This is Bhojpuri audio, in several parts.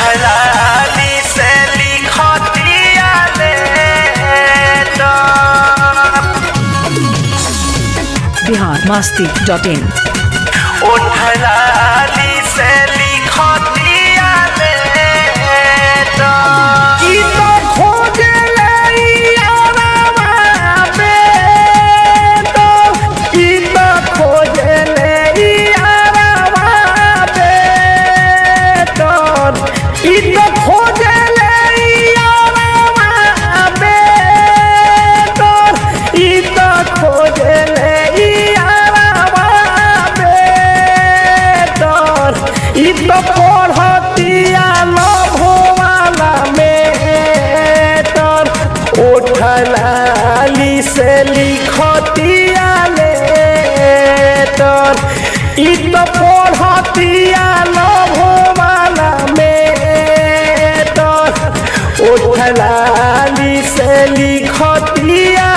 उठलाली से लिखतिया letter Bihar Masti dot in उठलाली से लिखतिया लेटर ई तो खोजे यारवा बेटो ई तो खोजे यारवा बेटो ई तो खोजे यारवा बेटो ई तो खोजे यारवा बेटो ई तो पढ़तिया लभवाला मेटर उठलाली से लिखतिया लेटर ई तो पढ़तिया लभवाला मेटर उठलाली से लिखतिया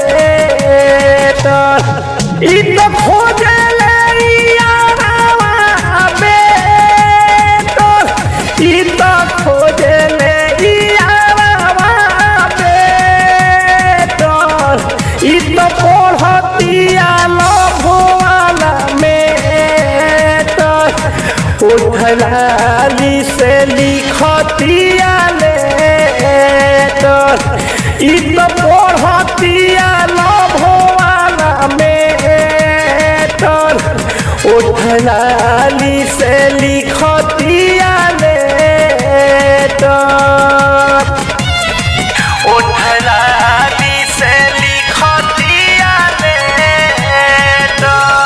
लेटर ई तो खोजे यारवा बेटर ई तो खोजे यारवा बेटर ई तो पढ़तिया लभवाला मेटर उठलाली से लिखतिया लेटर ई तो पढ़तिया लभवाला मेटर उठलाली से लिखतिया लेटर उठलाली से लिखतिया लेटर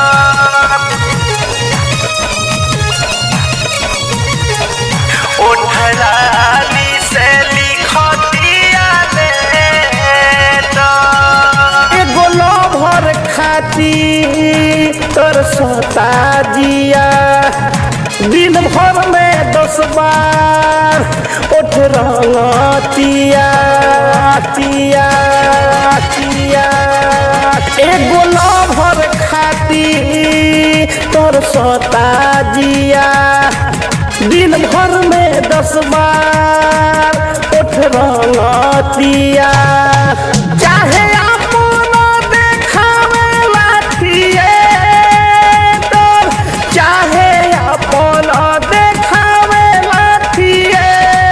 उठलाली से लिखतिया लेटर एगो लभर खाती तोर सता जिया दिन भर में दस बार उठ रंगतिया तिया तिया एगो लभर खाती तोर सता जिया दिन भर में दस बार उठ रंगतिया चाहे अपनो देखावे लाठिए तोर चाहे अपनो देखावे लाठिए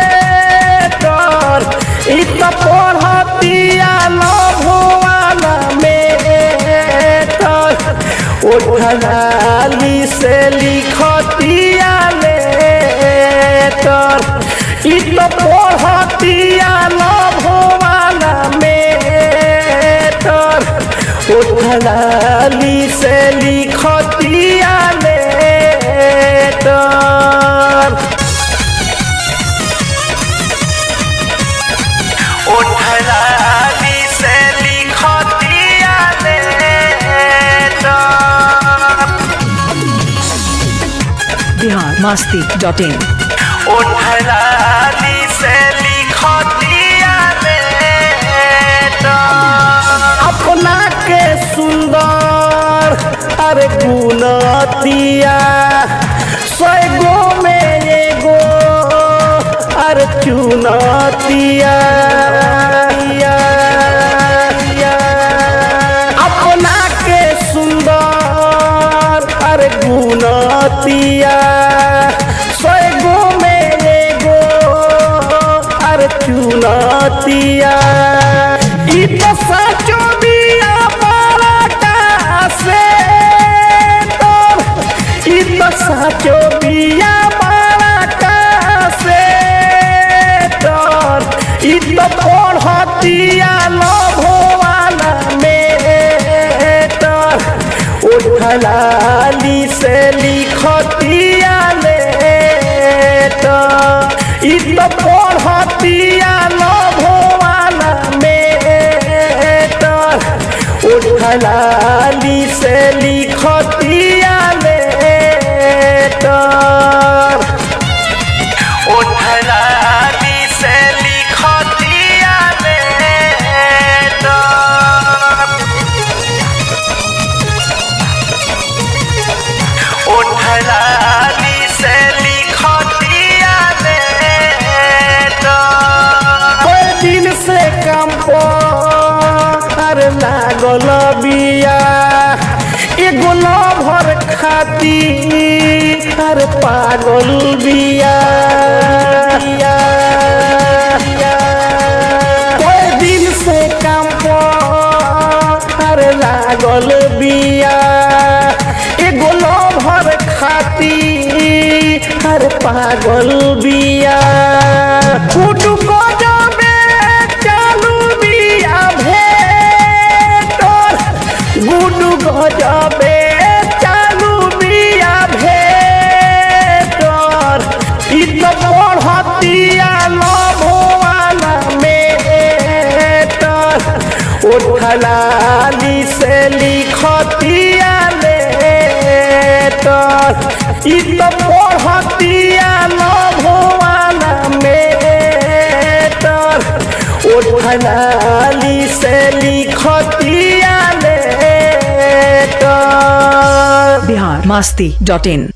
तोर ई तो पढ़तिया लभवाला में तोर उठलाली से लिखतिया लेटर ई तो पढ़तिया लभवाला मेटर उठलाली से लिखतिया लेटर उठलाली से लिखतिया letter Bihar Masti dot in उठलाली से लिखतिया लेटर अपना के सुंदर अरे गुनतिया सैगो में एगो अरे चुनतिया अपना के सुंदर अरे गुनतिया सैगो में एगो अरे चुनतिया ई तो सचो बिया बड़ा से तोर ई तो सचो बिया बड़ा से तोर ई तो पढ़तिया लभवाला में तोर उठलाली से लिखतिया लेटर ई तो पढ़तिया लभवाला मेटर उठलाली से लिखतिया लेटर उठलाली से लिखतिया लेटर उठलाली से लिखतिया लेटर लागल बिया एगो लभर खाती अरे पागल बिया कोई दिन से काम पर लागल बिया एगो लभर खाती हर पागल बिया कुटु को जाबे चालू बिया भेटर गुडु गजबे चालू बिया भेटर इ त पढ़तिया लभवाला मेटर उठलाली से लिखतिया लेटर इ त पढ़तिया लभवाला मेटर उठलाली से लिखतिया लेटर बिहार मस्ती डॉट इन